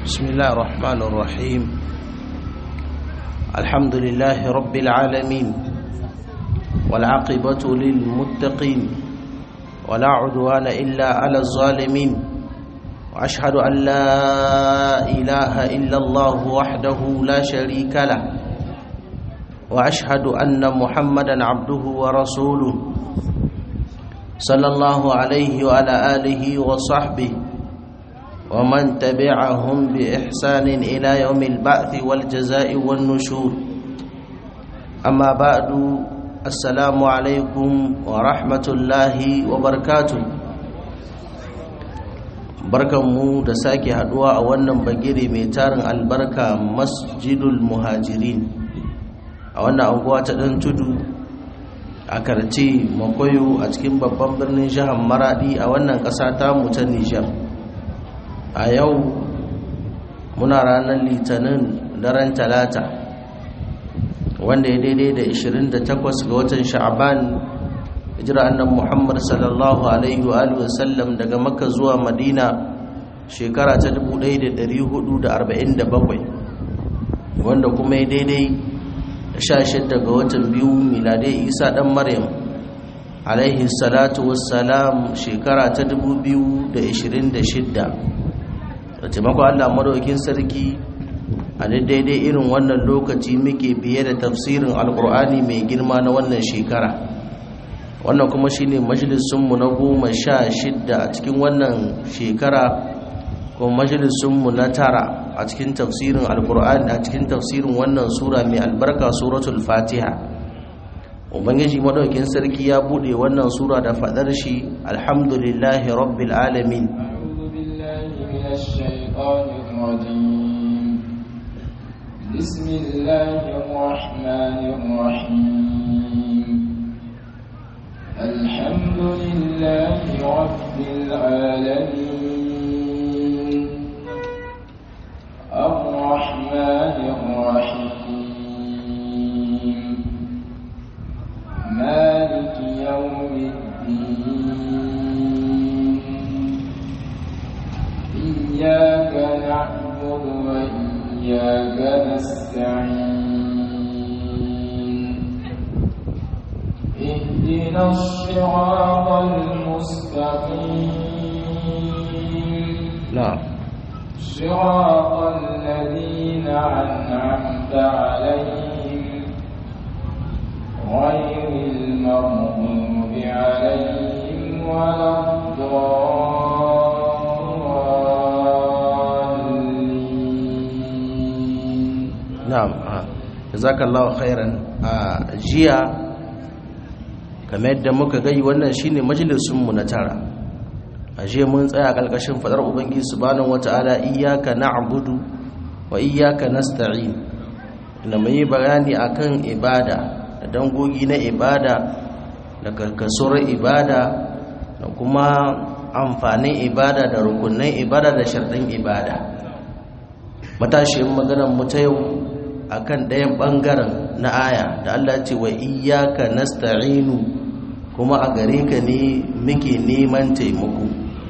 بسم الله الرحمن الرحيم الحمد لله رب العالمين والعاقبة للمتقين ولا عدوان إلا على الظالمين وأشهد أن لا إله إلا الله وحده لا شريك له وأشهد أن محمدا عبده ورسوله صلى الله عليه وعلى آله وصحبه ومن تبعهم بإحسان إلى يوم البعث والجزاء والنشور أما بعد السلام عليكم ورحمة الله وبركاته barkanmu da sake haduwa a wannan bagire mai tarin albarka masjidul muhajirin a wannan anguwa ta dan tudu a karce makoyo a cikin babban birnin jihar maradi a wannan ƙasa ta ta nijar a yau muna ranar litinin daren talata wanda ya daidai da 28 ga watan sha'aban hijira annan muhammad sallallahu alaihi wa sallam daga makka zuwa madina shekara ta 1447 wanda kuma ya daidai 16 ga watan biyu miladai isa dan maryam alaihi salatu wassalam shekara ta 2026 da taimakon allah maraukin sarki a daidai irin wannan lokaci muke biye da tafsirin alkur'ani mai girma na wannan shekara wannan kuma shine majalisunmu na goma sha shidda a cikin wannan shekara kuma majalisunmu na tara a cikin tafsirin alkur'ani a cikin tafsirin wannan sura mai albarka suratul fatiha ubangiji madaukin sarki ya bude wannan sura da fadar shi alhamdulillahi rabbil alamin الشيطان الرجيم بسم الله الرحمن الرحيم الحمد لله رب العالمين الرحمن الرحيم مالك يوم الدين إياك نعبد وإياك نستعين اهدنا الصراط المستقيم نعم صراط الذين أنعمت عليهم غير المغضوب عليهم ولا الضالين na'am jazakallahu khairan a jiya kamar yadda muka gai wannan shine majalisun mu na tara a jiya mun tsaya kalkashin fadar ubangiji subhanahu wataala iyyaka na'budu wa iyyaka nasta'in da mai bayani akan ibada da dangogi na ibada da karkasuwar ibada da kuma amfanin ibada da rukunin ibada da sharɗin ibada matashin maganar mu ta yau akan ɗayan ɓangaren na aya da Allah ce wa iyaka nasta'inu kuma a gare ka ne muke neman taimako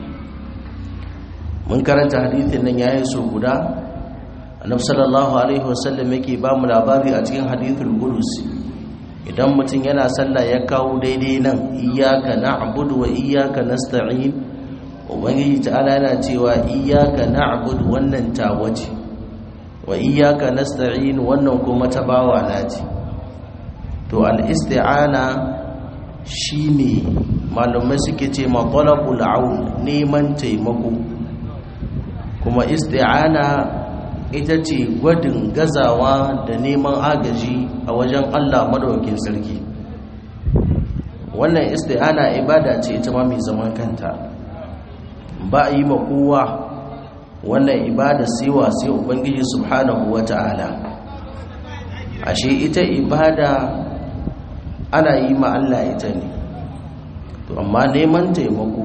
mun karanta hadithin nan yayin so guda annabi sallallahu alaihi wasallam yake ba mu labari a cikin hadithul qudsi idan mutum yana sallah ya kawo daidai nan iyaka na'budu wa iyaka nasta'in ubangiji ta'ala yana cewa iyaka na'budu wannan tawace wa iyyaka nasta'in wannan kuma ta bawa naci to al-isti'ana shine malumai suke ce ma talabul aun neman taimako kuma isti'ana ita ce gwadin gazawa da neman agaji a wajen Allah madaukakin sarki wannan isti'ana ibada ce ita ma mai zaman kanta ba a yi ma kowa wannan ibada siwa sai ubangiji subhanahu wata'ala ashe ita ibada ana yi ma Allah ita ne to amma neman taimako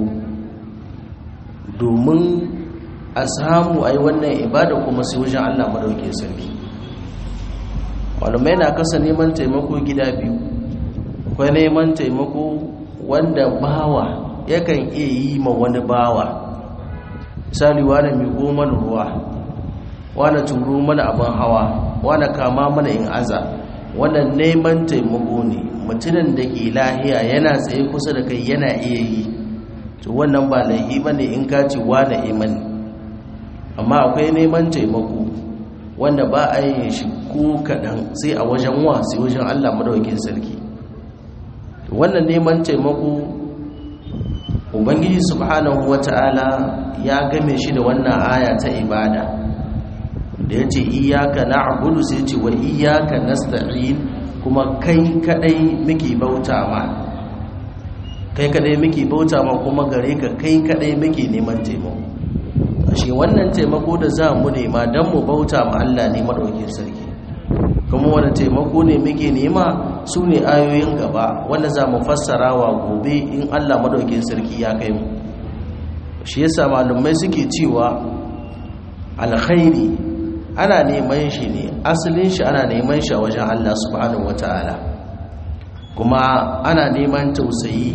domin a samu ai wannan ibada kuma sai wajen Allah madauke sarki malamai na kasa neman taimako gida biyu akwai neman taimako wanda bawa yakan iya yi ma wani bawa misali wani mai goma ruwa wani turu mana abin hawa wani kama mana in aza wannan neman taimako ne mutumin da ke lahiya yana tsaye kusa da kai yana iya yi to wannan ba laihi ba ne in ka ce wane imani amma akwai neman taimako wanda ba a yin shi ko kaɗan sai a wajen wa sai wajen allah madaukin sarki wannan neman taimako ubangiji subhanahu wata'ala ya game shi da wannan aya ta ibada da ya ce iyaka na'budu sai ce wa iyaka nasta'in kuma kai kadai muke bauta ma kai kadai muke bauta ma kuma gare ka kai kadai muke neman taimako ashe wannan taimako da za mu nema don mu bauta ma Allah ne madaukin sarki kuma wani taimako ne muke nema su ne ayoyin gaba wanda za mu fassara wa gobe in Allah madaukin sarki ya kai mu shi yasa malumai suke cewa alkhairi ana neman shi ne asalin shi ana neman shi a wajen Allah subhanahu wataala kuma ana neman tausayi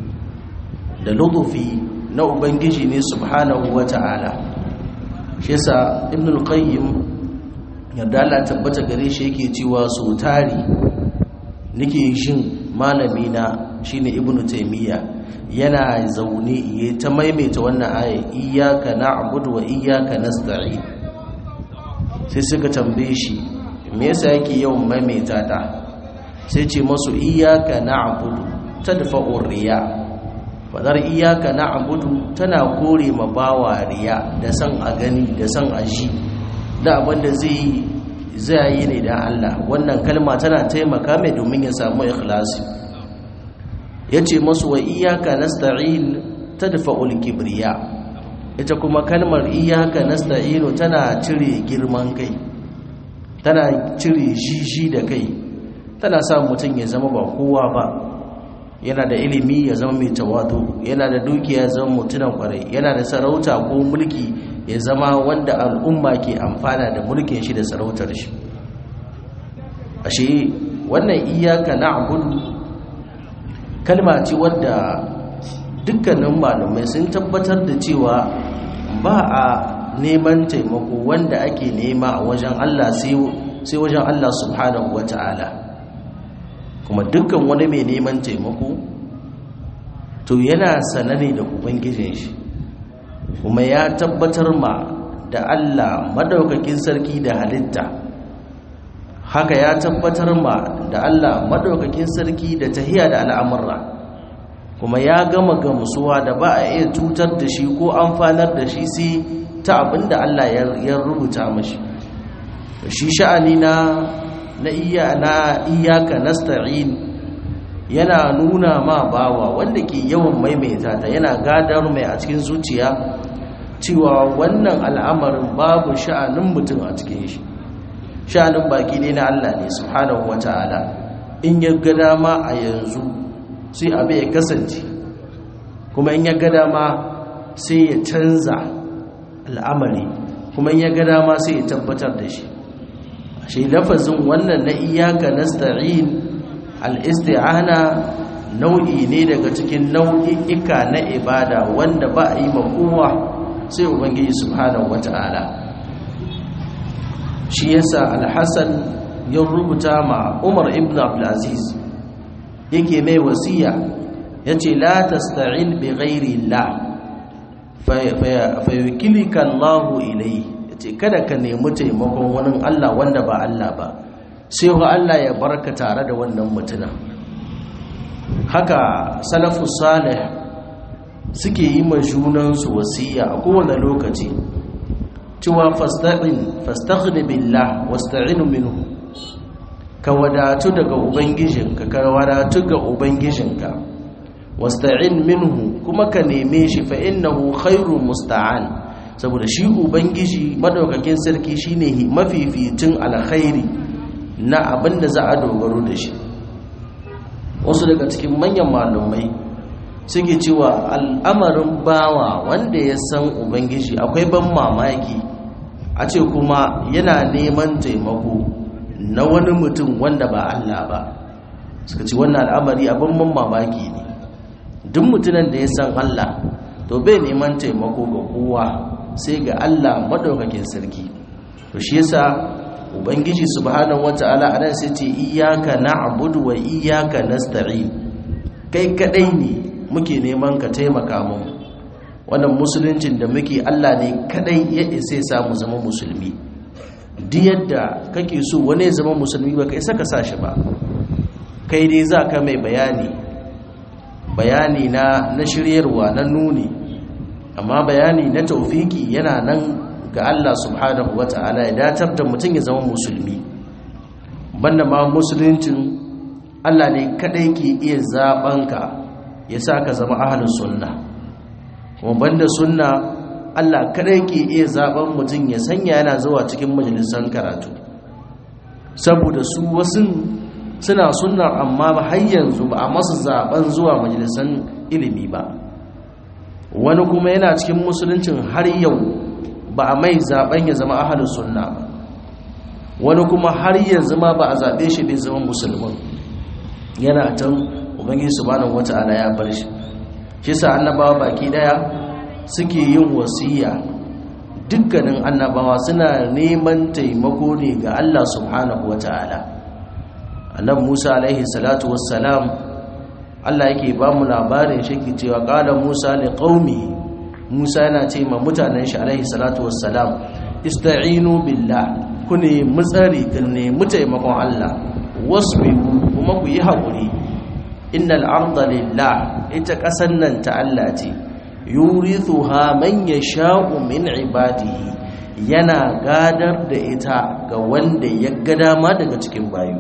da lutufi na ubangiji ne subhanahu wataala shi yasa ibnul qayyim yadda Allah tabbata gare shi yake cewa so tari nake jin malami na shine ibnu taymiya yana zaune ya ta maimaita wannan aya iyyaka na'budu wa iyyaka nasta'in sai suka tambaye shi me yasa yake yawan maimaita ta sai ce masu iyyaka na'budu tadfa'u riya fadar iyyaka na'budu tana kore ma bawa riya da san a gani da san a ji da abinda zai zai yi ne da Allah wannan kalma tana taimaka mai domin ya samu ikhlasi yace masu wa iyyaka nasta'in tadfa'ul kibriya ita kuma kalmar iyyaka nasta'inu tana cire girman kai tana cire jiji da kai tana sa mutum ya zama ba kowa ba yana da ilimi ya zama mai tawadu yana da dukiya ya zama mutunan kwarai yana da sarauta ko mulki ya zama wanda al'umma ke amfana da mulkin shi da sarautar shi ashe wannan iyaka na'budu kalma ce wadda dukkanin malamai sun tabbatar da cewa ba a neman taimako wanda ake nema a wajen Allah sai wajen Allah subhanahu wata'ala kuma dukkan wani mai neman taimako to yana sanane da ubangijin shi kuma ya tabbatar ma da Allah madaukakin sarki da halitta haka ya tabbatar ma da Allah madaukakin sarki da tahiya da al'amurra kuma ya gama gamsuwa da ba a iya cutar da shi ko amfanar da shi sai ta abinda Allah ya rubuta mashi shi sha'ani na na iya na iyaka nasta'in yana nuna ma bawa wanda ke yawan maimaita ta yana gadar mai a cikin zuciya cewa wannan al'amarin babu sha'anin mutum a cikin shi sha'anin baki ne na Allah ne subhanahu wata'ala in ya ga dama a yanzu sai abu ya kasance kuma in ya ga dama sai ya canza al'amari kuma in ya ga dama sai ya tabbatar da shi shi lafazin wannan na iyaka nasta'in al-isti'ana nau'i ne daga cikin nau'i'ika na ibada wanda ba a yi ma kowa sai ubangiji subhanahu wata'ala shi yasa al-hasan ya rubuta ma umar ibn abdulaziz yake mai wasiya yace la tasta'in bi ghairi allah fa yukilika allah ilayhi yace kada ka nemi taimakon wani Allah wanda ba Allah ba sai wa Allah ya barka tare da wannan mutuna haka salafus salih suke yi ma junansu wasiya a kowane lokaci cewa fasta'in fastaghni billah wasta'inu minhu ka wadatu daga ubangijinka ka wadatu ga ubangijinka wasta'in minhu kuma ka neme shi fa innahu khairu musta'an saboda shi ubangiji madaukakin sarki shine mafificin alkhairi na abinda za a dogaro da shi wasu daga cikin manyan malumai suke cewa al'amarin bawa wanda ya san ubangiji akwai ban mamaki a ce kuma yana neman taimako na wani mutum wanda ba Allah ba suka ce wannan al'amari abin ban mamaki ne duk mutumin da ya san Allah to bai neman taimako ga kowa sai ga Allah madaukakin sarki to shi yasa ubangiji subhanahu wataala anan sai ce iyyaka na'budu wa iyyaka nasta'in kai kadai ne muke neman ka taimaka mu wannan musuluncin da muke Allah ne kadai ya isa ya samu zama musulmi duk yadda kake so wani ya zama musulmi ba kai saka sa shi ba kai dai za ka mai bayani bayani na na shiryarwa na nuni amma bayani na taufiki yana nan ga Allah subhanahu wata'ala ya datar da mutum ya zama musulmi banda ma musuluncin Allah ne kadai ke iya zabanka ya sa ka zama ahlus sunna kuma banda sunna Allah kadai ke iya zaben mutum ya sanya yana zuwa cikin majalisan karatu saboda su wasu suna sunna amma ba har yanzu ba a masu zaben zuwa majalisan ilimi ba wani kuma yana cikin musuluncin har yau ba a mai zaben ya zama ahalus sunna ba wani kuma har yanzu ma ba a zabe shi bai zama musulmin yana can ubangiji subhanahu wata'ala ya bar shi shi sa annabawa baki daya suke yin wasiya dukkanin annabawa suna neman taimako ne ga Allah subhanahu wata'ala annabi Musa alaihi salatu wassalam Allah yake ba mu labarin shi ke cewa qala Musa li qaumi Musa yana ce ma mutanen shi alaihi salatu wassalam ista'inu billah ku ne mutsari ku ne mutaimakon Allah wasbiru kuma ku yi haƙuri innal arda lillah ita ƙasan nan ta Allah ce yurithuha man yasha'u min ibadihi yana gadar da ita ga wanda ya ga dama daga cikin bayu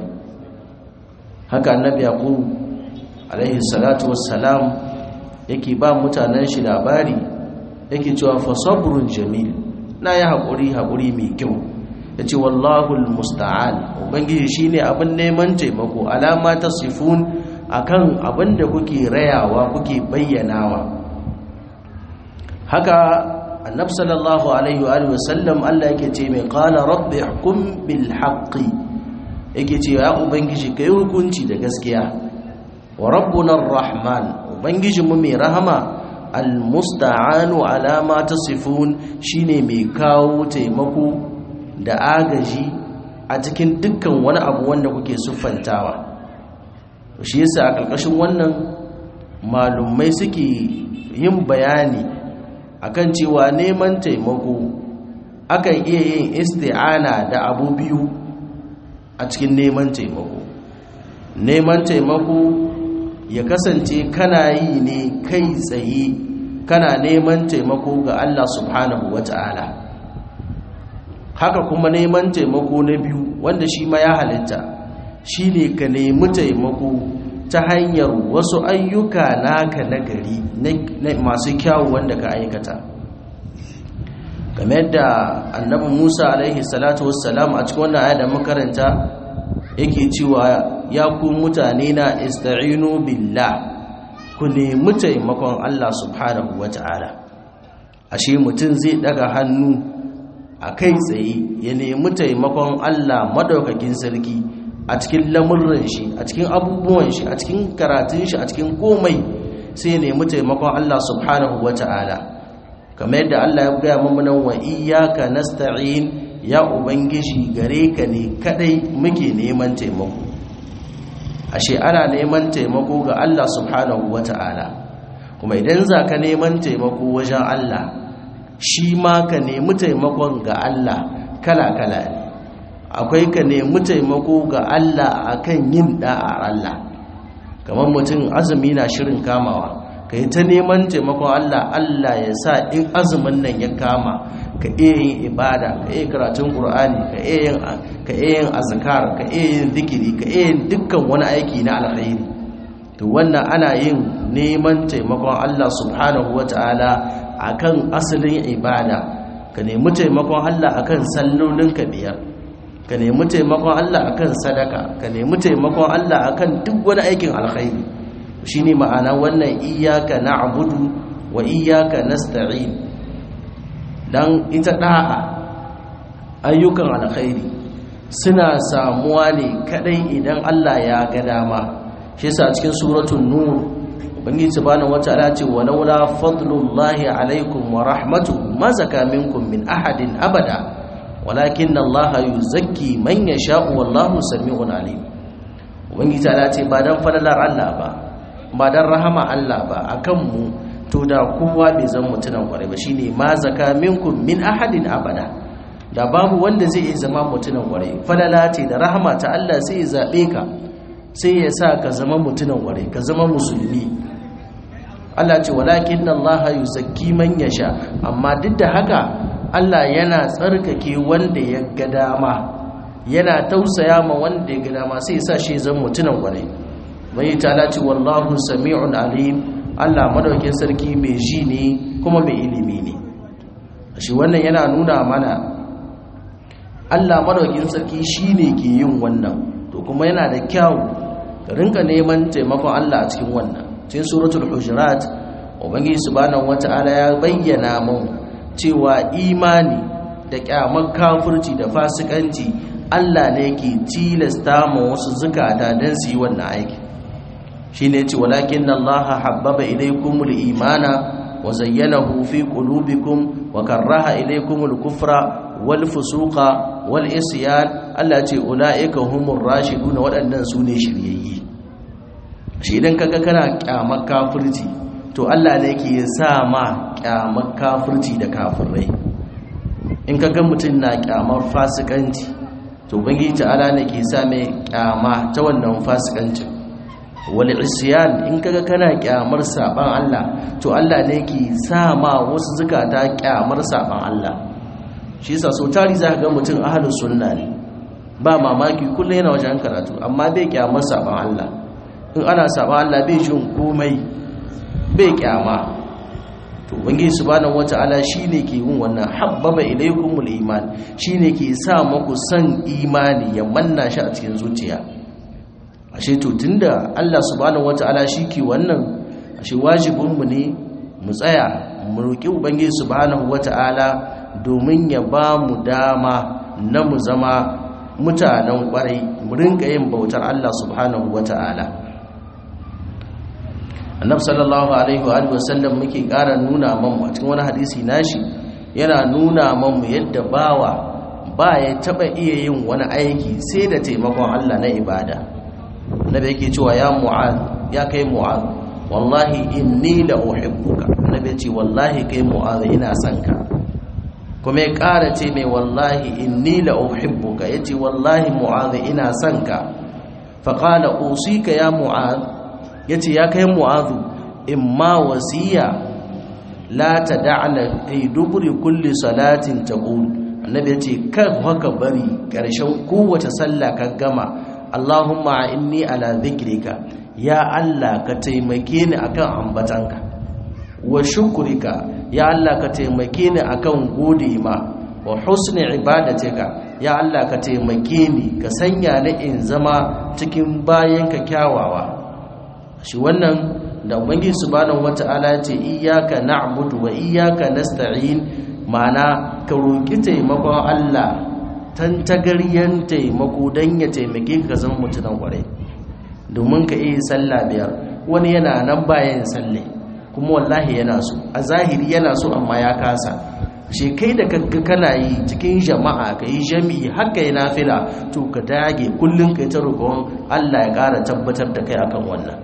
haka annabi yaqub alaihi salatu wassalam yake ba mutanen shi labari yake cewa fa sabrun jamil na yi haƙuri haƙuri mai kyau yace wallahu almusta'an ubangiji shine abin neman taimako alama ta sifun akan abin da kuke rayawa kuke bayyanawa haka annab sallallahu alaihi wa sallam Allah yake ce mai qala rabbi hukum bil haqqi yake ce ya ubangiji kai hukunci da gaskiya wa rabbuna arrahman ubangiji mu mai rahama almusta'anu ala ma tasifun shine mai kawo taimako da agaji a cikin dukkan wani abu wanda kuke siffantawa shi yasa a ƙarƙashin wannan malumai suke yin bayani akan cewa neman taimako akan iya yin isti'ana da abu biyu a cikin neman taimako neman taimako ya kasance kana yi ne kai tsaye kana neman taimako ga Allah subhanahu wata'ala haka kuma neman taimako na biyu wanda shi ma ya halitta shi ne ka nemi taimako ta hanyar wasu ayyuka naka na gari masu kyawu wanda ka aikata game da annabi musa alaihi salatu wassalam a cikin wannan ayat da makaranta yake cewa ya ku mutane na ista'inu billah ku nemi taimakon Allah subhanahu wata'ala ashe mutum zai daga hannu a kai tsaye ya nemi taimakon Allah madaukakin sarki a cikin lamurran shi a cikin abubuwan shi a cikin karatun shi a cikin komai sai ya nemi taimakon Allah subhanahu wata'ala kamar yadda Allah ya gaya mana wa iyyaka nasta'in ya ubangiji gare ka ne kadai muke neman taimako ashe ana neman taimako ga Allah subhanahu wata'ala kuma idan za ka neman taimako wajen Allah shi ma ka nemi taimakon ga Allah kala-kala ne akwai ka nemi taimako ga Allah akan yin da'ar Allah kamar mutum azumi na shirin kamawa ka yi ta neman taimakon Allah Allah ya sa in azumin nan ya kama ka iya yin ibada ka iya karatun Qur'ani ka iya yin ka iya yin azkar ka iya yin zikiri ka iya yin dukkan wani aiki na alkhairi to wannan ana yin neman taimakon Allah subhanahu wataala akan asalin ibada ka nemi taimakon Allah akan sallolin ka biyar ka nemi taimakon Allah akan sadaka ka nemi taimakon Allah akan duk wani aikin alkhairi shine ma'ana wannan iyyaka na'budu wa iyyaka nasta'in dan ita da'a ayyukan alkhairi suna samuwa ne kadai idan Allah ya ga dama shi yasa cikin suratul nur ubangiji subhanahu wataala ce walaula fadlullahi alaikum wa rahmatuhu ma zaka minkum min ahadin abada walakin Allah yuzakki man yasha'u wallahu sami'un alim ubangiji ta ce ba dan falalar Allah ba ba dan rahama Allah ba akan mu to da kowa bai zan mutunan kwarai ba shine ma zaka minkum min ahadin abada da babu wanda zai iya zama mutunan kwarai falala ce da rahama ta Allah sai ya zabe ka sai ya sa ka zama mutunan kwarai ka zama musulmi Allah ce walakin Allah yuzakki man yasha amma duk da haka Allah yana tsarkake wanda ya ga dama yana tausaya ma wanda ya ga dama sai ya sa shi zan mutunan kwarai mai ta ce wallahu sami'un alim Allah madaukin sarki mai ji ne kuma mai ilimi ne shi wannan yana nuna mana Allah madaukin sarki shine ke yin wannan to kuma yana da kyau ka rinka neman taimakon Allah a cikin wannan cikin suratul hujurat ubangiji subhanahu wata'ala ya bayyana mun cewa imani da kyamar kafirci da fasikanci Allah ne ke tilasta ma wasu zukata don su yi wannan aiki shine ce walakin Allah habbaba ilaykumul imana wa zayyanahu fi qulubikum wa karaha ilaykumul kufra wal fusuqa wal isyan Allah ce ulaika humur rashidun waɗannan su ne shiryayyi shi idan kaga kana kyamar kafirci to Allah ne yake sa ma kyamar kafirci da kafirai in kaga mutum na kyamar fasikanci to ubangiji ta'ala ne ke sa mai kyama ta wannan fasikancin wal isyan in kaga kana kyamar saban Allah to Allah ne ke sa ma wasu zukata kyamar saban Allah shi yasa so tari za ka ga mutum ahlus sunna ne ba mamaki kullum yana wajen karatu amma bai kyamar saban Allah in ana saban Allah bai jin komai bai kyama to ubangiji subhanahu wataala shine ke yin wannan habbaba ilaykumul iman shine ke sa muku san imani ya manna shi a cikin zuciya ashe to tunda Allah subhanahu wataala ke wannan ashe wajibin mu ne mu tsaya mu roki ubangiji subhanahu wataala domin ya ba mu dama na mu zama mutanen kwarai mu rinka yin bautar Allah subhanahu wataala annabi sallallahu alaihi wa alihi wasallam muke ƙara nuna mamu a cikin wani hadisi nashi yana nuna mamu yadda bawa ba ya taba iya yin wani aiki sai da taimakon Allah na ibada annabi yake cewa ya mu'az ya kai mu'az wallahi inni la uhibbuka annabi ce wallahi kai mu'az ina son ka kuma ya ƙara ce mai wallahi inni la uhibbuka yace wallahi mu'az ina son ka fa qala usika ya mu'az yace ya kai mu'az imma wasiya la tad'ala ay duburi kulli salatin taqul annabi yace kar haka bari karshen kowace sallah ka gama Allahumma inni ala dhikrika ya Allah ka taimake ni akan ambatanka wa shukrika ya Allah ka taimake ni akan gode ma wa husni ibadatika ya Allah ka taimake ni ka sanya ni in zama cikin bayanka kyawawa shi wannan da ubangiji subhanahu wata'ala ce iyyaka na'budu wa iyyaka nasta'in ma'ana ka roki taimakon Allah tantagaryen taimako dan ya taimake ka zama mutunan kwarai domin ka iya sallah biyar wani yana nan bayan salle kuma wallahi yana so a zahiri yana so amma ya kasa shi kai da kanka kana yi cikin jama'a ka yi jami'i haka yi nafila to ka dage kullum kai ta roƙon Allah ya ƙara tabbatar da kai akan wannan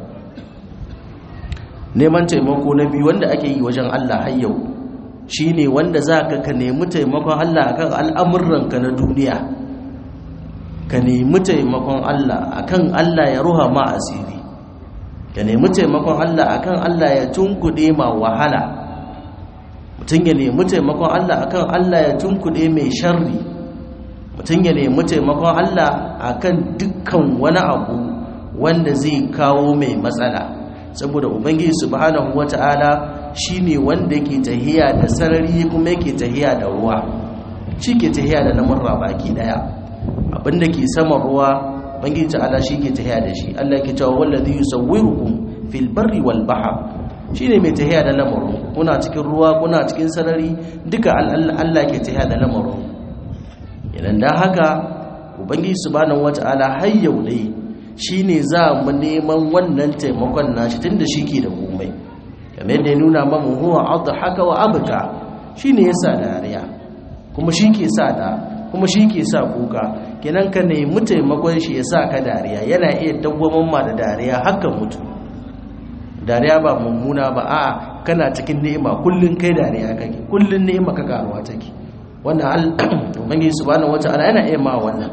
neman taimako na biyu wanda ake yi wajen Allah har yau shine wanda zaka ka nemi taimakon Allah akan al'amuranka na duniya ka nemi taimakon Allah akan Allah ya ruha ma asiri ka nemi taimakon Allah akan Allah ya tunkuɗe ma wahala mutum ya nemi taimakon Allah akan Allah ya tunkuɗe mai sharri mutum ya nemi taimakon Allah akan dukkan wani abu wanda zai kawo mai matsala saboda ubangiji subhanahu wata'ala shine wanda yake tahiya da sarari kuma yake tahiya da ruwa shi ke tahiya da lamurra baki daya abinda ke sama ruwa ubangiji ta'ala shi ke tahiya da shi Allah yake cewa wallazi yusawwirukum fil barri wal bahr shine mai tahiya da lamarin kuna cikin ruwa kuna cikin sarari duka Allah ke tahiya da lamarin idan dan haka ubangiji subhanahu wata'ala har yau dai shi ne za mu neman wannan taimakon nashi tun da shi ke da komai kamar da ya nuna mamu huwa haka wa abuka shi ne ya sa dariya kuma shi ke sa da kuma shi ke sa kuka kenan ka nemi taimakon shi ya sa ka dariya yana iya dawwaman ma da dariya haka mutu dariya ba mummuna ba a kana cikin ni'ima kullun kai dariya kake kullun ni'ima ka karuwa take wannan ubangiji subhanahu wata'ala yana iya ma wannan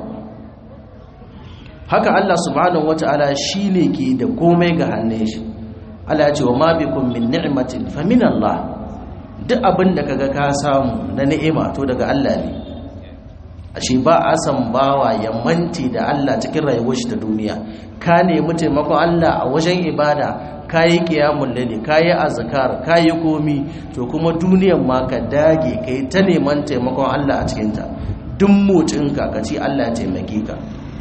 haka Allah subhanahu wata'ala shine ke da komai ga hannun shi Allah ya ce wa ma bikum min ni'matin fa min Allah duk abin da kaga ka samu na ni'ima to daga Allah ne ashe ba a san bawa ya manti da Allah cikin rayuwar shi ta duniya ka nemi taimakon Allah a wajen ibada kayi qiyamul layli kayi azkar kayi komi to kuma duniyar ma ka dage kai ta neman taimakon Allah a cikin ta duk motsin ka kace Allah ya taimake ka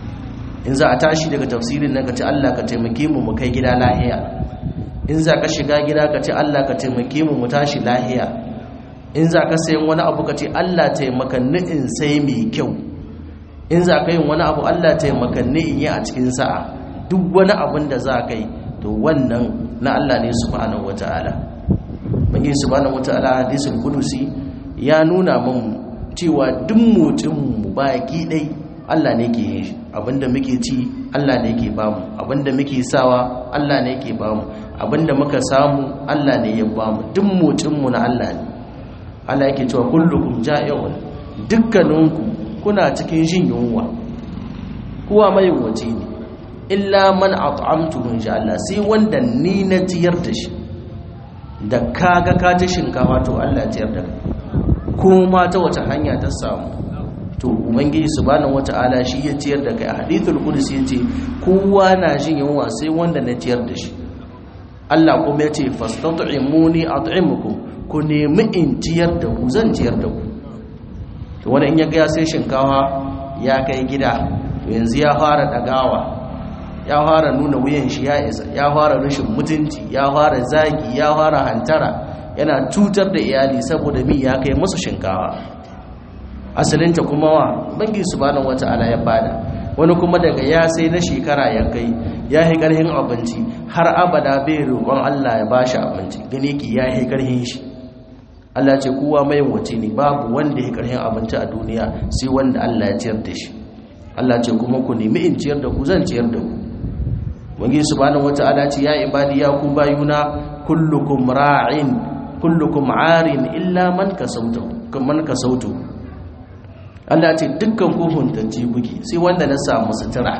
in za a tashi daga tafsirin nan kace Allah ka taimake mu mu kai gida lahiya in za ka shiga gida kace Allah ka taimake mu mu tashi lahiya in za ka sayan wani abu ka ce Allah taimakanni in sai mai kyau in za ka yin wani abu Allah taimakanni in yi a cikin sa'a duk wani abin da za ka yi to wannan na Allah ne subhanahu wata'ala bangin subhanahu wata'ala hadisul kudusi ya nuna mun cewa duk mutum mu baki dai Allah ne ke yin shi abinda muke ci Allah ne ke bamu abinda muke sawa Allah ne ke bamu abinda muka samu Allah ne ya bamu duk mutum mu na Allah ne Allah yake cewa kullukum ja'iun dukkaninku kuna cikin jin yunwa kowa mai wace ne illa man at'amtuhu insha Allah sai wanda ni na tiyar da shi da kaga ka ta shinkafa to Allah ya tiyar da ko ma ta wata hanya ta samu to ubangiji subhanahu wata'ala shi ya tiyar da kai a hadithul qudsi yace kowa na jin yunwa sai wanda na tiyar da shi Allah kuma yace fastat'imuni at'imukum ku nemi in ciyar da ku zan ciyar da ku to wani in ya gaya sai shinkawa ya kai gida to yanzu ya fara dagawa ya fara nuna wuyan shi ya isa ya fara rashin mutunci ya fara zagi ya fara hantara yana cutar da iyali saboda mi ya kai musu shinkawa asalinta kuma wa bangi subhanahu wata'ala ya bada wani kuma daga ya sai na shekara ya kai ya yi karhin abinci har abada bai roƙon Allah ya bashi abinci gane ki ya yi karhin shi Allah ce kowa mai wace ne babu wanda ya karhin abinci a duniya sai wanda Allah ya ciyar da shi Allah ce kuma ku nemi in ciyar da ku zan ciyar da ku wangi subhanahu wata'ala ce ya ibadi ya ku bayuna kullukum ra'in kullukum arin illa man kasautu man kasautu Allah ce dukkan ku huntacce kuke sai wanda na samu sutura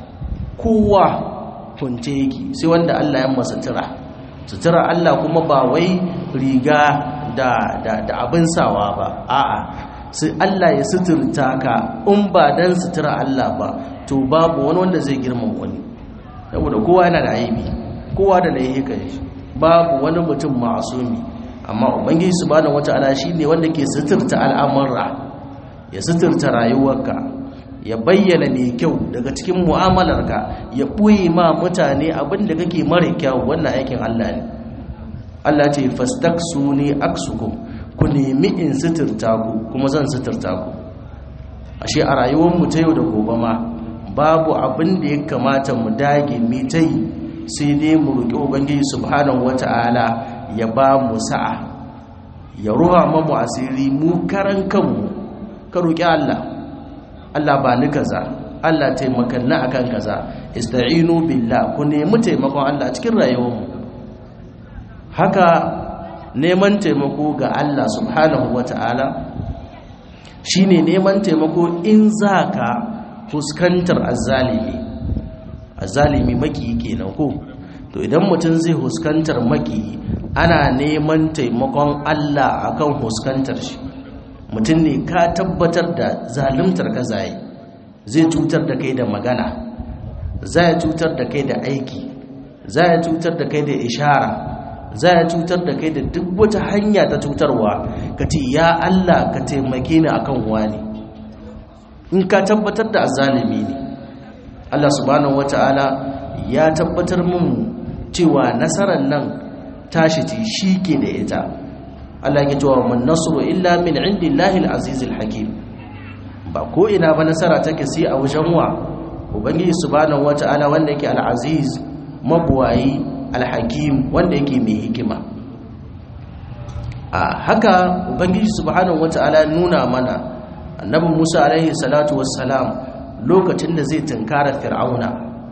kowa hunce yake sai wanda Allah ya masa sutura sutura Allah kuma ba wai riga da, da, da abin sawa ba a'a sai Allah ya suturta ka in ba dan sutura Allah ba to babu wani wanda zai girman wani saboda kowa yana da aibi kowa da laifukan shi babu wani mutum ma'asumi amma ubangiji subhanahu wataala shine wanda ke suturta al'amura ya suturta rayuwarka ya bayyana mai kyau daga cikin mu'amalarka ya ɓoye ma mutane abin da kake mara kyau wannan aikin Allah ne Allah ce fastaksu ne aksukum ku nemi in suturta ku kuma zan suturta ku ashe a rayuwarmu ta yau da gobe ma babu abin da ya kamata mu dage mu ta yi sai dai mu roƙi ubangiji subhanahu wata'ala ya ba mu sa'a ya ruha mu asiri mu karan kanmu ka roƙi Allah Allah ba ni kaza Allah taimakan na akan kaza ista'inu billah ku nemi taimakon Allah cikin rayuwarmu haka neman taimako ga Allah subhanahu wata'ala shine neman taimako in zaka fuskantar azzalimi azzalimi maki kenan ko to idan mutum zai fuskantar maki ana neman taimakon Allah akan fuskantar shi mutum ne ka tabbatar da zalimtar ka zai zai cutar da kai da magana zai cutar da kai da aiki zai cutar da kai da ishara zai cutar da kai da duk wata hanya ta cutarwa ka ce ya Allah ka taimake ni akan wani in ka tabbatar da azalimi ne Allah subhanahu wata'ala ya tabbatar mun cewa nasarar nan tashi ce shi ke da ita Allah ya cewa man nasru illa min indillahi al-aziz al-hakim ba ko ina ba nasara take sai a wajen wa ubangiji subhanahu wata'ala wanda yake al-aziz mabuwayi al-hakim wanda yake mai hikima a haka ubangiji subhanahu wata'ala nuna mana a annabi Musa alaihi salatu wassalam lokacin da zai tunkara fir'auna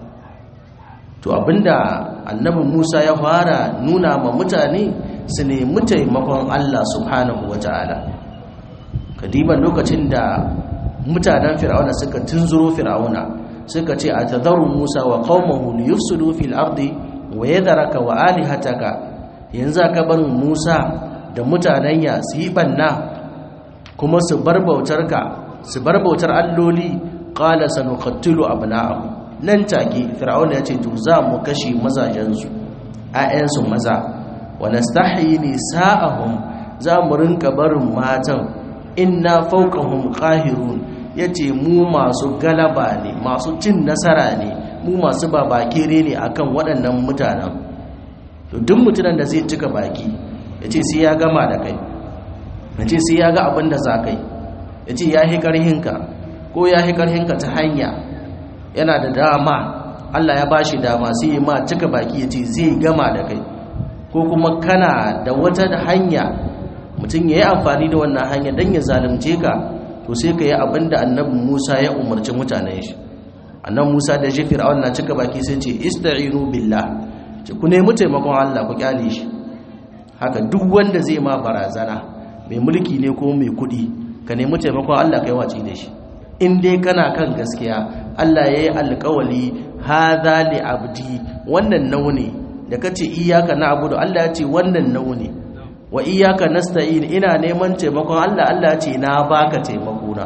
to abinda annabi Musa ya fara nuna ma mutane su nemi taimakon Allah subhanahu wata'ala kadiban lokacin da mutanen fir'auna suka tunzuro fir'auna suka ce atadharu Musa wa qaumahu liyufsidu fil ardi wa yadharaka wa alihataka yanzu ka bar Musa da mutanen ya su yi banna kuma su bar bautarka su bar bautar alloli qala sanuqattilu abna'ahum nan take fir'auna ya ce to za mu kashe mazajensu ayyansu maza wa nastahyi nisa'ahum za mu rinka barin matan inna fawqahum qahirun yace mu masu galaba ne masu cin nasara ne mu masu babakere ne akan waɗannan mutanen to duk mutumin da zai cika baki yace sai ya gama da kai yace sai ya ga abin da za kai yace ya hi karhinka ko ya hi karhinka ta hanya yana da dama Allah ya bashi dama sai ya ma cika baki yace zai gama da kai ko kuma kana da wata hanya mutum ya yi amfani da wannan hanya don ya zalunce ka to sai ka yi abin da annabi musa ya umarci mutanen shi annabi musa da shi fir'aun na cika baki sai ce ista'inu billah ce ku nemi taimakon allah ku kyale shi haka duk wanda zai ma barazana mai mulki ne ko mai kuɗi ka nemi taimakon allah kai wace da shi in dai kana kan gaskiya allah ya yi alkawali hadha li abdi wannan nauni da kace iyyaka na'budu allah ya ce wannan nauni wa iyyaka nasta'in ina neman taimakon Allah Allah ya ce na baka taimako na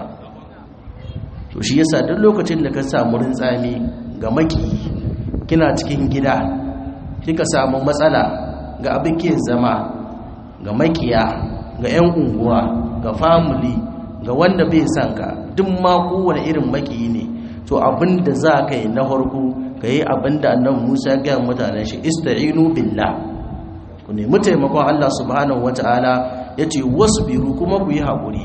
to shi yasa duk lokacin da ka samu rintsami ga maki kina cikin gida kika samu matsala ga abin ke zama ga makiya ga 'yan unguwa ga family ga wanda bai san ka duk ma kowane irin maki ne to abin da za ka yi na farko ka yi abin da annabi Musa ya gaya mutanen shi ista'inu billah ku nemi taimakon Allah subhanahu wata'ala ya ce wasu biru kuma ku yi haƙuri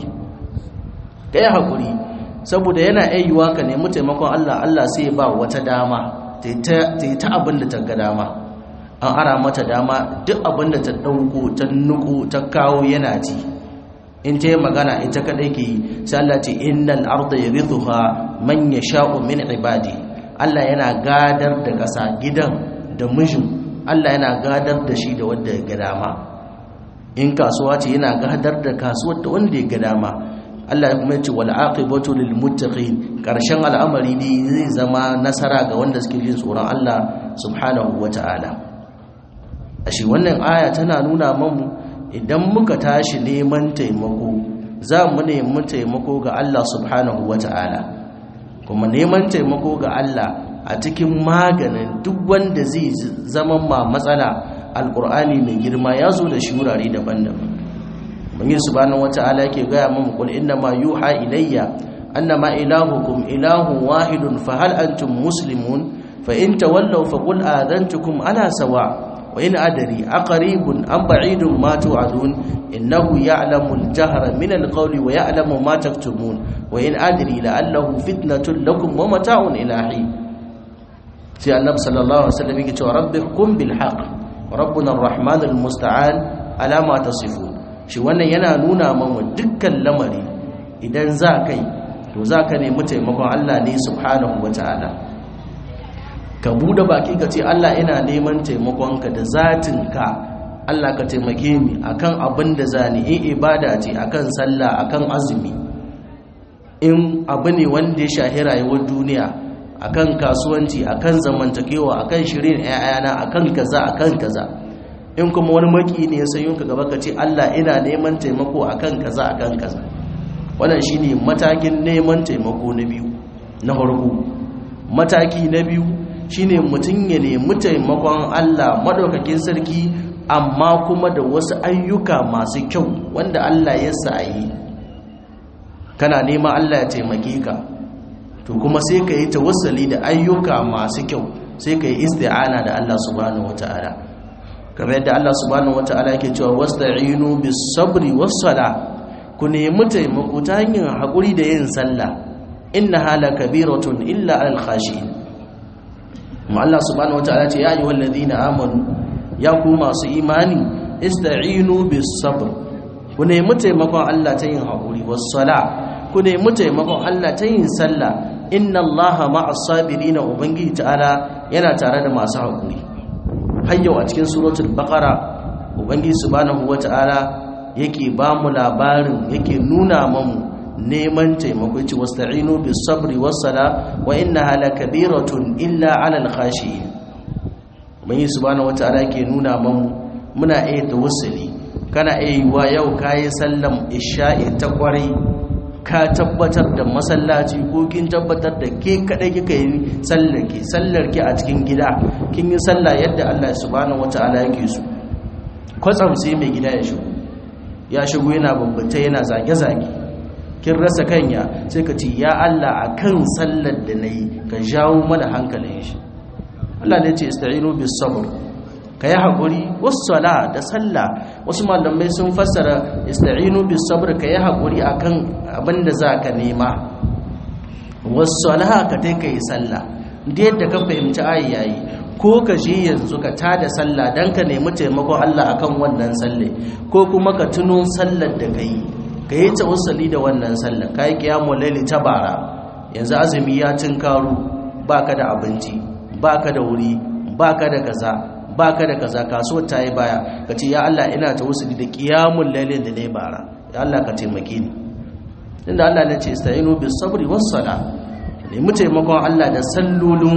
ka yi haƙuri saboda yana ayyuwa ka nemi taimakon Allah Allah sai ba wata dama ta yi ta abin da ta ga dama an ara mata dama duk abin da ta ɗauko ta nuku ta kawo yana ci in ta yi magana ita kaɗai ke yi sai Allah ce innal arda yarithuha man yasha'u min ibadi Allah yana gadar da ƙasa gidan da mijin Allah yana gadar da shi da wanda ya ga dama in kasuwa ce yana gadar da kasuwar da wanda ya ga dama Allah ya kuma ce wal aqibatu lil muttaqin karshen al'amari ne zai zama nasara ga wanda suke jin tsoron Allah subhanahu wataala ashe wannan aya tana nuna mamu idan muka tashi neman taimako za mu nemi taimako ga Allah subhanahu wataala kuma neman taimako ga Allah a cikin maganin duk wanda zai zama ma matsala alkur'ani mai girma ya zo da shi wurare daban-daban bangi subhanahu wata'ala yake gaya mamu kul inna ma yuha ilayya annama ilahukum ilahun wahidun fa hal antum muslimun fa in tawallaw fa qul adantukum ala sawa wa in adri aqribun am ba'idun ma tu'adun innahu ya'lamu al-jahra min al-qawli wa ya'lamu ma taktumun wa in adri la'allahu fitnatun lakum wa mata'un ilahi sai annabi sallallahu alaihi wasallam yake cewa rabbikum bil haqq rabbuna arrahmanul musta'an ala ma tasifun shi wannan yana nuna mana dukkan lamari idan za kai to za ka nemi taimakon Allah ne subhanahu wataala ka bude baki ka ce Allah ina neman taimakonka da zatinka Allah ka taimake ni akan abin da zani in ibada ce akan sallah akan azumi in abu ne wanda ya shahi rayuwar duniya akan kasuwanci akan zamantakewa akan shirin ƴaƴana akan kaza akan kaza in kuma wani maki ne ya sayo ka gaba ka ce Allah ina neman taimako akan kaza akan kaza wannan shine matakin neman taimako na biyu na farko mataki na biyu shine mutum ya nemi taimakon Allah madaukakin sarki amma kuma da wasu ayyuka masu kyau wanda Allah ya sa yi kana nema Allah ya taimake ka to kuma sai ka yi tawassali da ayyuka masu kyau sai ka yi isti'ana da Allah subhanahu wata'ala kamar yadda Allah subhanahu wata'ala yake cewa wasta'inu bis sabri was sala ku nemi taimako ta hanyar hakuri da yin sallah innaha lakabiratun illa al khashin kuma Allah subhanahu wata'ala ce ya ayyuhal ladina amanu ya ku masu imani ista'inu bis sabr ku nemi taimakon Allah ta yin hakuri was sala ku nemi taimakon Allah ta yin sallah inna allaha ma'as sabirin ubangiji ta'ala yana tare da masu hakuri hayyau a cikin suratul baqara ubangiji subhanahu wata'ala yake ba mu labarin yake nuna mamu neman taimako yace wasta'inu bis sabri was sala wa innaha lakabiratun illa 'alal khashiyin ubangiji subhanahu wata'ala yake nuna mamu muna iya tawassuli kana iya yiwa yau kayi sallam isha'i ta kwarai ka tabbatar da masallaci ko kin tabbatar da ke kadai kika yi sallar ki sallar ki a cikin gida kin yi sallah yadda Allah subhanahu wataala yake so kwatsam sai mai gida ya shigo ya shigo yana babbata yana zage zage kin rasa kanya sai ka ce ya Allah akan sallar da nayi ka jawo mana hankalin shi Allah ne ya ce ista'inu bis sabr ka yi haƙuri wasu da sallah wasu malamai sun fassara ista'inu bis sabr ka yi haƙuri akan abin da za ka nema wasu ka tai ka yi sallah da yadda ka fahimci ayi yayi ko ka je yanzu ka tada sallah don ka nemi taimakon Allah akan wannan salle ko kuma ka tuno sallar da ka yi ka yi tawassali da wannan sallar ka yi kiyamun laili ta bara yanzu azumi ya karo baka da abinci baka da wuri baka da kaza baka da kaza kasuwar ta yi baya ka ce ya Allah ina ta wasu da kiyamun lailin da na yi bara ya Allah ka taimake ni inda Allah ne ce ista'inu bis sabri was sala nemi taimakon Allah da sallolin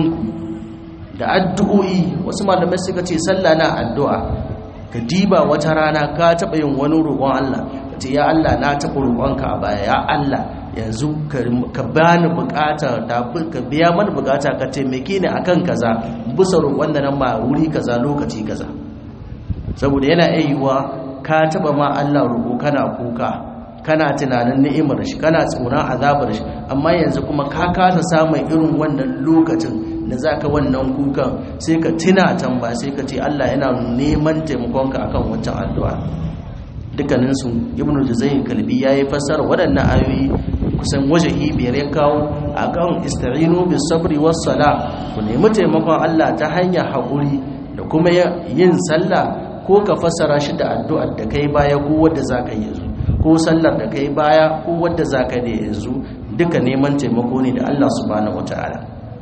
da addu'o'i wasu malamai suka ce sallah na addu'a ka diba wata rana ka taɓa yin wani roƙon Allah ka ce ya Allah na taɓa roƙonka a baya ya Allah yanzu ka bani bukata da ka biya mana bukata ka taimake ni akan kaza bisa roƙon da nan ma wuri kaza lokaci kaza saboda yana ayyuwa ka taba ma Allah roƙo kana kuka kana tunanin ni'imar shi kana tsoron azabar shi amma yanzu kuma ka kasa samun irin wannan lokacin da zaka wannan kukan sai ka tuna tamba sai ka ce Allah yana neman taimakonka akan wancan addu'a dukkaninsu ibnu juzayy kalbi yayi fassara waɗannan ayoyi kusan wajahi biyar ya kawo a kan ista'inu bis sabri was sala ku nemi taimakon Allah ta hanyar haƙuri da kuma yin sallah ko ka fassara shi da addu'ar da kai baya ko wadda zaka yi yanzu ko sallar da kai baya ko wadda zaka yi yanzu duka neman taimako ne da Allah subhanahu wataala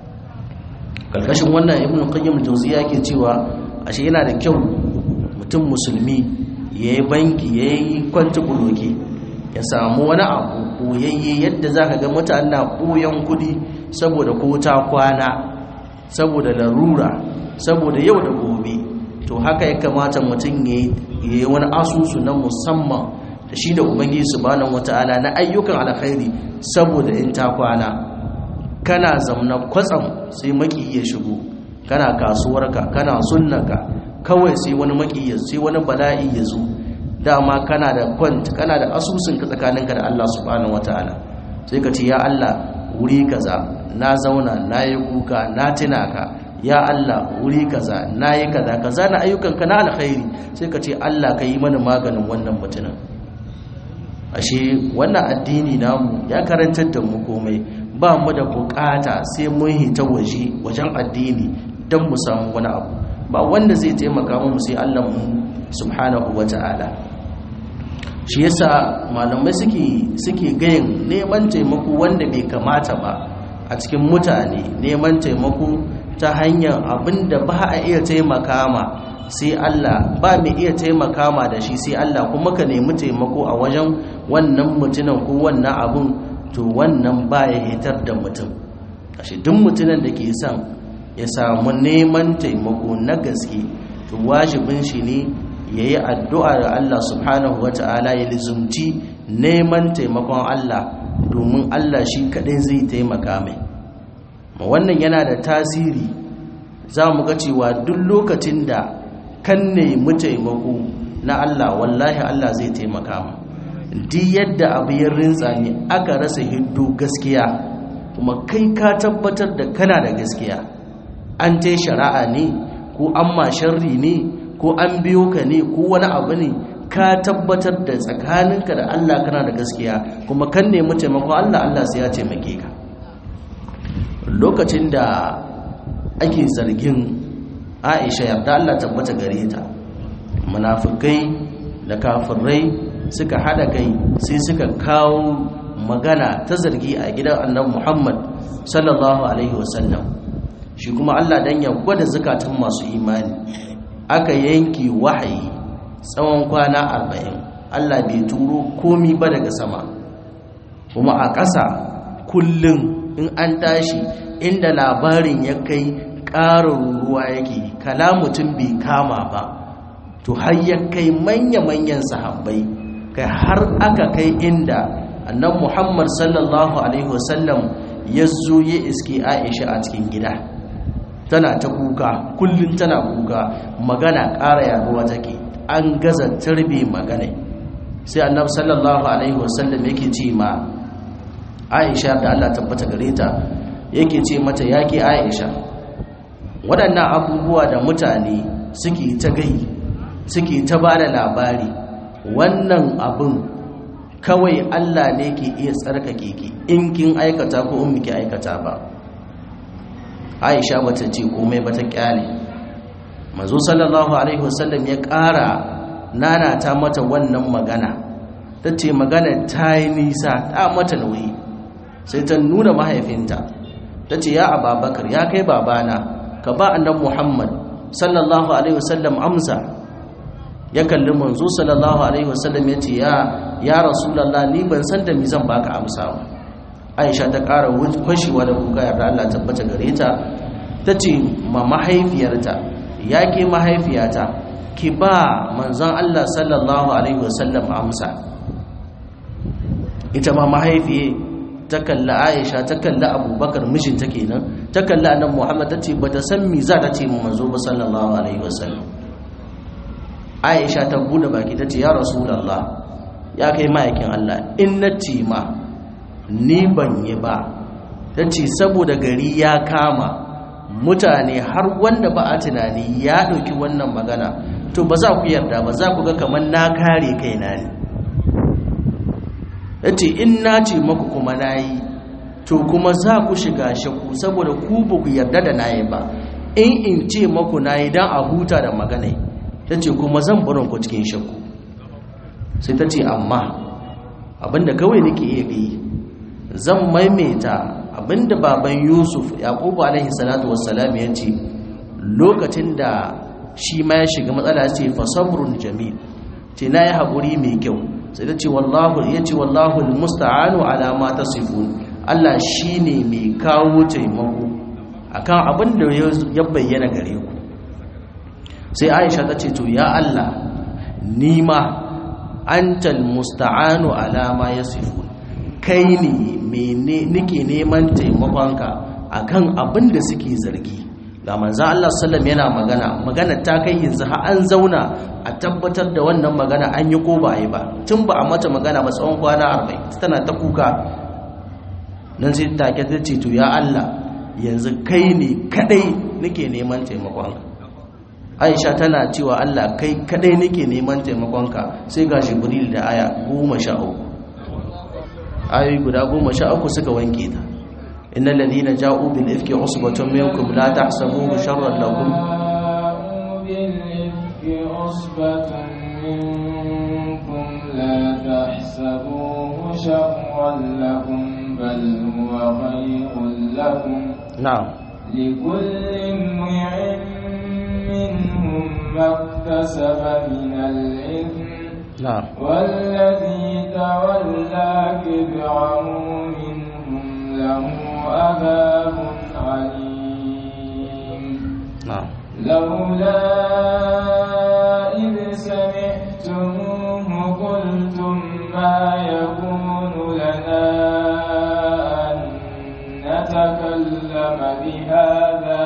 karkashin wannan ibnu qayyim jawziya yake cewa ashe yana da kyau mutum musulmi yayi banki yayi kwanci buloke ya samu wani abu koyayye yadda za ka ga mutane na koyon kudi saboda ko ta kwana saboda larura saboda yau da gobe to haka ya kamata mutum ya yi wani asusu na musamman da shi da ubangiji subhanahu wata'ala na ayyukan alkhairi saboda in ta kwana kana zamna kwatsam sai maki ya shigo kana kasuwarka kana sunnaka kawai sai wani maki sai wani bala'i ya zo dama kana da kwant kana da asusun ka tsakaninka da Allah subhanahu wataala sai ka ce ya Allah wuri kaza na zauna na yi kuka na tuna ka ya Allah wuri kaza na yi kaza kaza na ayyukan ka na alkhairi sai ka ce Allah ka yi mana maganin wannan mutumin ashe wannan addini namu ya karantar da mu komai ba mu da bukata sai mun hita waje wajen addini don mu samu wani abu ba wanda zai taimaka mu sai Allah mu subhanahu wataala shi yasa malamai suke suke gayin neman taimako wanda bai kamata ba a cikin mutane neman taimako ta hanyar abinda ba a iya taimaka ma sai Allah ba mai iya taimaka ma da shi sai Allah kuma ka nemi taimako a wajen wannan mutumin ko wannan abun to wannan ba ya hitar da mutum ashe duk mutumin da ke son ya samu neman taimako na gaske to wajibin shi ne ya yi addu'a da Allah subhanahu wa ta'ala ya lizumci neman taimakon Allah domin Allah shi kaɗai zai taimaka mai ma wannan yana da tasiri za mu ga cewa duk lokacin da kan nemi taimako na Allah wallahi Allah zai taimaka mu duk yadda abu ya rintsa ne aka rasa hiddo gaskiya kuma kai ka tabbatar da kana da gaskiya an ta shari'a ne ko an ma sharri ne ko an biyo ka ne ko wani abu ne ka tabbatar da tsakaninka da Allah kana da gaskiya kuma kan nemi taimakon Allah Allah sai ya taimake ka lokacin da ake zargin Aisha yarda Allah tabbata gare ta munafikai da kafirai suka hada kai sai suka kawo magana ta zargi a gidan annabi Muhammad sallallahu alaihi wasallam shi kuma Allah dan ya gwada zakatun masu imani aka yanki wahayi tsawon kwana arba'in Allah bai turo komi ba daga sama kuma a ƙasa kullum in an tashi inda labarin ya kai ƙarin ruwa yake kala mutum bai kama ba to har ya kai manya-manyan sahabbai kai har aka kai inda annan muhammad sallallahu alaihi wasallam ya zo ya iske aisha a cikin gida tana ta kuka kullum tana kuka magana ƙara yaduwa take an gaza tarbe magana sai annabi sallallahu alaihi wasallam yake ce ma aisha da Allah tabbata gare ta yake ce mata yake aisha waɗannan abubuwa da mutane suke ta gai suke ta ba da labari wannan abin kawai Allah ne ke iya tsarkake ki in kin aikata ko in miki aikata ba aisha bata ce komai bata kyale manzo sallallahu alaihi wasallam ya ƙara nanata mata wannan magana ta ce magana ta yi nisa ta mata nauyi sai ta nuna mahaifinta ta ce ya ababakar ya kai babana ka ba annan muhammad sallallahu alaihi wasallam amsa ya kalli manzo sallallahu alaihi wasallam ya ce ya rasulallah ni ban san da mi zan baka amsa ba aisha ta ƙara kwashewa da kuka yarda allah tabbata gare ta ta ce ma mahaifiyarta ya ke mahaifiyata ki ba manzon allah sallallahu alaihi wasallam amsa ita ma mahaifiye ta kalli aisha ta kalli abubakar mijinta kenan ta kalli annan muhammad ta ce ba ta san mi za ta ce mu manzo ba sallallahu alaihi wasallam aisha ta bude baki ta ce ya rasulallah ya kai ma'aikin allah in na ce ma ni ban yi ba ta ce saboda gari ya kama mutane har wanda ba a tunani ya ɗauki wannan magana to ba za ku yarda ba za ku ga kamar na kare kaina ne ya ce in na ce maku kuma na yi to kuma za ku shiga shakku saboda ku ba ku yarda da na yi ba in in ce maku na yi don a huta da magana ta ce kuma zan barin ku cikin shakku sai ta ce amma abinda kawai nake iya yi zan maimaita abinda baban yusuf yaqubu alaihi salatu wassalam ya ce lokacin da shi ma ya shiga matsala ce fa sabrun jamil ce na yi haƙuri mai kyau sai ta ce wallahu ya ce wallahu musta'anu ala ma tasifun Allah shine mai kawo taimako akan abin da ya bayyana gare ku sai Aisha ta ce to ya Allah ni ma antal musta'anu ala ma yasifun kai ne mene nake neman taimakonka akan abin da suke zargi ga manzan Allah sallam yana magana magana ta kai yanzu har an zauna a tabbatar da wannan magana an yi ko ba yi ba tun ba a mata magana ba tsawon kwana arba'in tana ta kuka nan sai take ta ce to ya Allah yanzu kai ne kadai nake neman taimakonka Aisha tana cewa Allah kai kadai nake neman taimakonka sai ga Jibril da aya goma sha uku ayoyi guda goma sha uku suka wanke ta إن الذين جاءوا بالإفك عصبة منكم لا تحسبوه شرا لكم بالإفك عصبة منكم لا تحسبوه شرا لكم بل هو خير لكم نعم لكل امرئ منهم ما اكتسب من الإثم نعم والذي تولى كبره منهم له عذاب عليم نعم لولا إذ سمعتموه قلتم ما يكون لنا أن نتكلم بهذا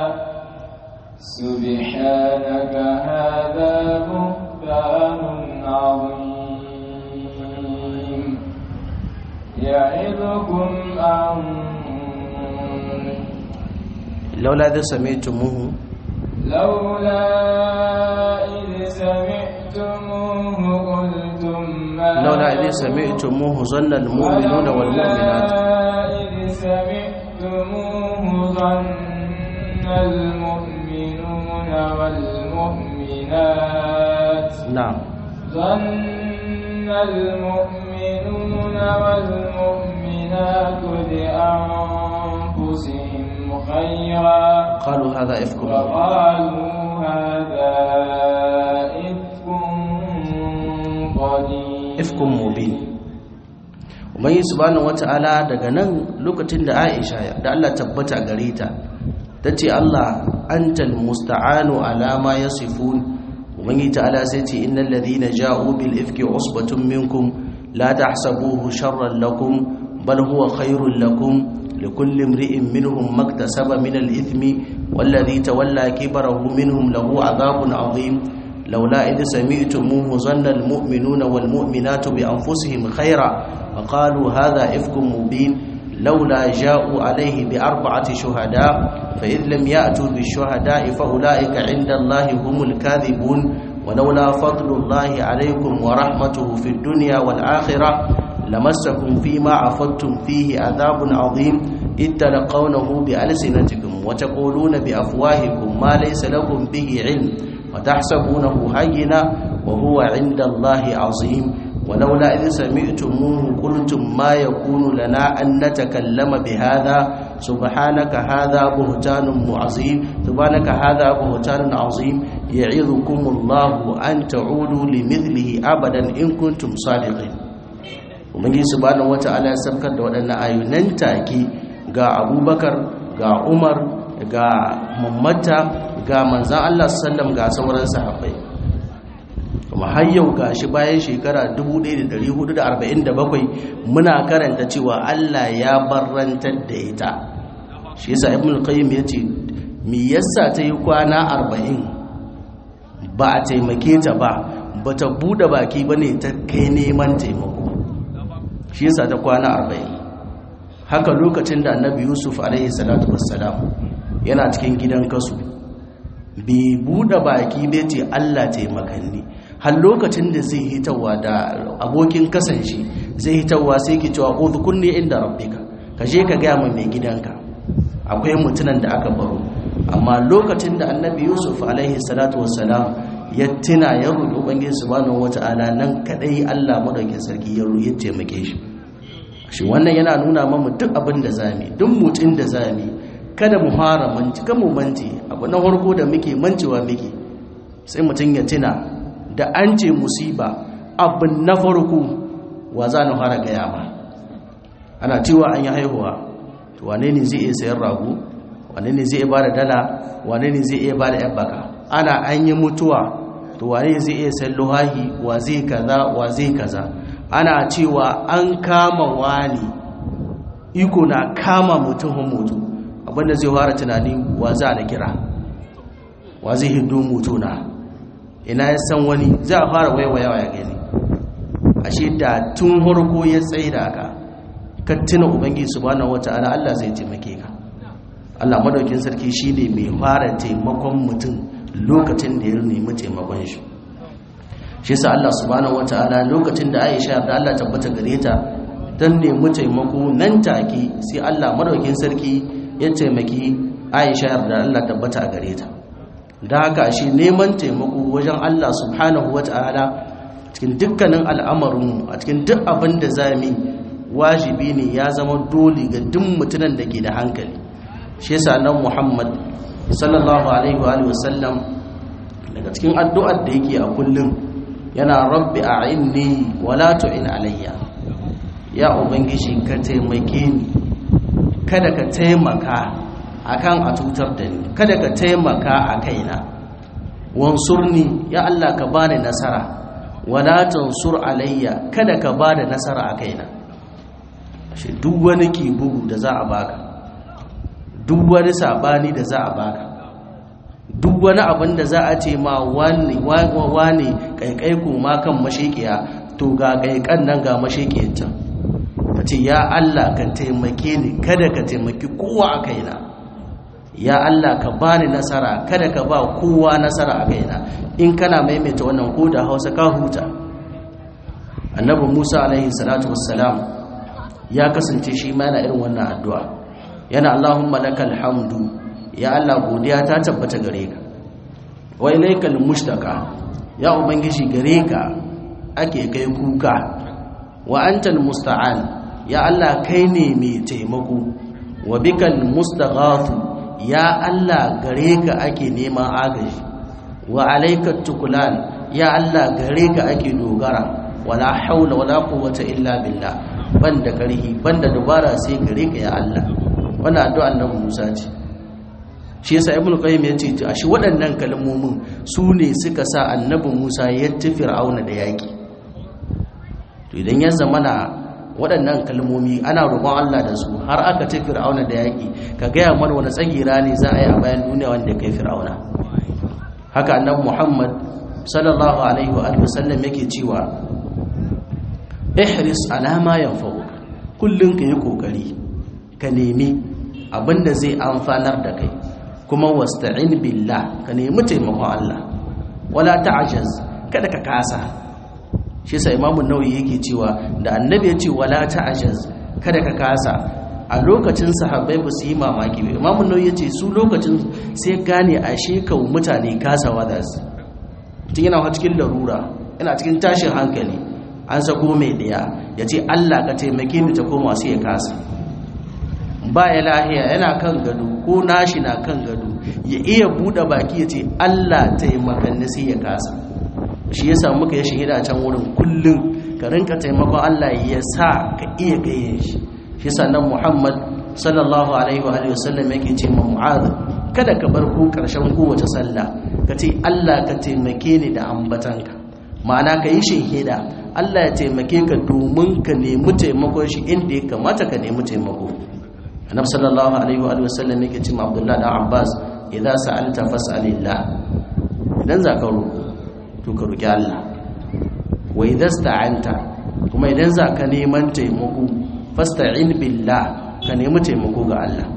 سبحانك هذا بهتان عظيم يعظكم أن لولا إذا سمعتموه لولا إذ سمعتموه قلتم ما لولا إذ سمعتموه ظن المؤمنون والمؤمنات إذ سمعتموه ظن المؤمنون والمؤمنات نعم ظن المؤمنون والمؤمنات والمؤمنات لأنفسهم خيرا qalu hadha ifkum وقالوا هذا إفك قديم ifkum mubin ubangi subhanahu wata'ala daga nan lokacin da Aisha da Allah tabbata gare ta tace Allah antal musta'anu ala ma yasifun ubangi ta'ala sai ce innal ladhina ja'u bil ifki usbatun minkum la tahsabuhu sharran lakum bal huwa khairul lakum likulli imri'in minhum maktasaba min al ithmi والذي تولى كبره منهم له عذاب عظيم لولا إذ سمعتموه ظن المؤمنون والمؤمنات بأنفسهم خيرا وقالوا هذا إفك مبين لولا جاءوا عليه بأربعة شهداء فإذ لم يأتوا بالشهداء فأولئك عند الله هم الكاذبون ولولا فضل الله عليكم ورحمته في الدنيا والآخرة لمسكم فيما عفضتم فيه عذاب عظيم إذ تلقونه بألسنتكم وتقولون بأفواهكم ما ليس لكم به علم وتحسبونه هينا وهو عند الله عظيم ولولا إذ سمعتموه قلتم ما يكون لنا أن نتكلم بهذا سبحانك هذا بهتان عظيم سبحانك هذا بهتان عظيم يعظكم الله أن تعودوا لمثله أبدا إن كنتم صادقين umarni subhanahu wata'ala ya sabkar da waɗannan ayyunan take ga abubakar ga umar ga mammata ga manzan allah sallam ga sauran sahabbai kuma har yau ga shi bayan shekara 1447 muna karanta cewa allah ya barrantar da ita shi yasa ibn al-qayyim ya ce me yasa ta yi kwana 40 ba a taimake ta ba ba ta bude baki ba ne ta kai neman taimako shi yasa ta kwana arba'in haka lokacin da annabi yusuf alaihi salatu wassalam yana cikin gidan kasu bai buɗe baki bai ce allah taimakanni har lokacin da zai hitawa da abokin kasance zai hitawa sai ki cewa udhkur ni inda rabbika ka je ka gaya mai mai gidanka akwai mutunan da aka baro amma lokacin da annabi yusuf alaihi salatu wassalam ya tuna ya roƙi ubangiji subhanahu wata'ala nan kadai Allah madaukin sarki ya ya taimake shi shi wannan yana nuna mamu duk abin da zamu duk mutun da zamu kada mu fara manci kan mu manci abu na farko da muke mancewa muke sai mutun ya tuna da an ce musiba abin na farko wa za na fara gaya ma ana cewa an yi haihuwa to wane ne zai iya sayar rago wane ne zai iya bada dala wane ne zai iya bada yan baka ana an yi mutuwa to wane zai iya san luhahi wa zai kaza wa zai kaza ana cewa an kama wani iko na kama mutum mutu abinda zai fara tunani wa za na kira wa zai hindu mutu na ina ya san wani za a fara waiwayawa ya gani ashe da tun harko ya tsaye da aka ka tuna ubangiji subhanahu wata'ala Allah zai taimake ka Allah madaukin sarki shine mai fara taimakon mutum lokacin da ya nemi taimakon shi shi yasa Allah subhanahu wataala lokacin da Aisha da Allah tabbata gare ta dan nemi taimako nan take sai Allah madaukin sarki ya taimaki Aisha da Allah tabbata a gare ta da haka shi neman taimako wajen Allah subhanahu wataala cikin dukkanin al'amarin a cikin duk abin da zamu wajibi ne ya zama dole ga duk mutumin da ke da hankali shi yasa nan Muhammad sallallahu alaihi wa alihi wasallam daga cikin addu'ar da yake a kullum yana rabbi a'inni wala tu'in alayya ya ubangiji ka taimake ni kada ka taimaka akan a tutar da ni kada ka taimaka a kaina wansurni ya Allah ka bani nasara wala tansur alayya kada ka bani nasara a kaina shi duk wani ki bugu da za a baka duk wani sabani da za a baka duk wani abin da za a ce ma wani wani kaikai ma kan mashekiya to ga kaikan nan ga mashekiyar can ka ce ya Allah ka taimake ni kada ka taimaki kowa a kaina ya Allah ka bani nasara kada ka ba kowa nasara a kaina in kana maimaita wannan ko da Hausa ka huta annabi Musa alaihi salatu wassalam ya kasance shi ma yana irin wannan addu'a yana Allahumma lakal hamdu ya Allah godiya ta tabbata gare ka wa ilaikal mushtaka ya ubangiji gare ka ake kai kuka wa antal musta'an ya Allah kai ne mai taimako wa bikal mustaghathu ya Allah gare ka ake neman agaji wa alayka tukulan ya Allah gare ka ake dogara wala haula wala quwwata illa billah banda karhi banda dubara sai gare ka ya Allah wannan addu'a annabi Musa ce shi yasa ibn qayyim ya ce a shi waɗannan kalmomin su ne suka sa annabi Musa ya tafi Fir'auna da yaki to idan ya zamana waɗannan kalmomi ana roƙon Allah da su har aka tafi Fir'auna da yaki ka gaya mana wani tsagira ne za a yi a bayan duniya wanda kai Fir'auna haka annabi Muhammad sallallahu alaihi wa alihi wasallam yake cewa ihris ala ma yanfa'uka kullun ka yi kokari ka nemi abinda zai amfanar da kai kuma wasta'in billah ka nemi taimakon Allah wala ta'jaz kada ka kasa shi yasa imamu nawawi yake cewa da annabi ya ce wala ta'jaz kada ka kasa a lokacin sahabbai ba su yi mamaki ba imamu nawawi ya ce su lokacin sai gane a shekau mutane kasawa da su tun yana cikin larura yana cikin tashin hankali an sako mai daya ya ce Allah ka taimake ni ta koma sai ya kasa ba ya lahiya yana kan gado ko nashi na kan gado ya iya buɗe baki ya ce Allah taimakan ni sai ya kasa shi ya samu ka ya shahida can wurin kullum ka rinka taimakon Allah ya sa ka iya gayen shi shi sannan Muhammad sallallahu alaihi wa alihi wasallam yake ce ma Mu'adh kada ka bar ku karshen kowace sallah ka ce Allah ka taimake ni da ambatanka ma'ana ka yi shahida Allah ya taimake ka domin ka nemi taimakon shi inda ya kamata ka nemi taimako annabi sallallahu alaihi wa sallam yake cewa abdullahi dan abbas idza sa'alta fas'alillah idan za ka roƙo to ka roki Allah wa idza sta'anta kuma idan za ka neman taimako fasta'in billah ka nemi taimako ga Allah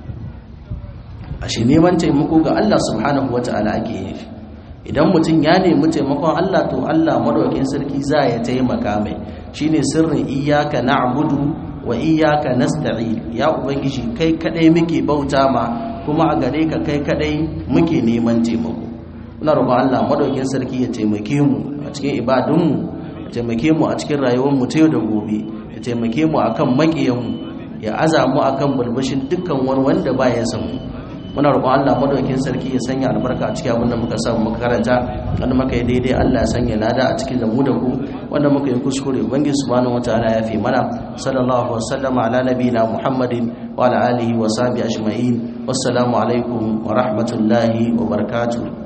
ashe neman taimako ga Allah subhanahu wata'ala ake yin shi idan mutum ya nemi taimakon Allah to Allah madaukakin sarki za ya taimaka mai shine sirrin iyyaka na'budu wa iyyaka nasta'in ya ubangiji kai kadai muke bauta ma kuma a gare ka kai kadai muke neman taimako muna roƙon Allah madaukakin sarki ya taimake mu a cikin ibadun mu ya taimake mu a cikin rayuwar mu ta yau da gobe ya taimake mu akan makiyan mu ya aza mu akan bulbushin dukkan wani wanda ba ya san mu muna roƙon Allah madaukakin sarki ya sanya albarka a cikin abin da muka samu muka karanta wanda muka yi daidai Allah ya sanya lada a cikin da mu da ku wanda muka yi kuskure ubangiji subhanahu wataala ya fi mana sallallahu wa sallama ala nabiyina muhammadin wa ala alihi wa sahbihi ajma'in wassalamu alaikum wa rahmatullahi wa barakatuh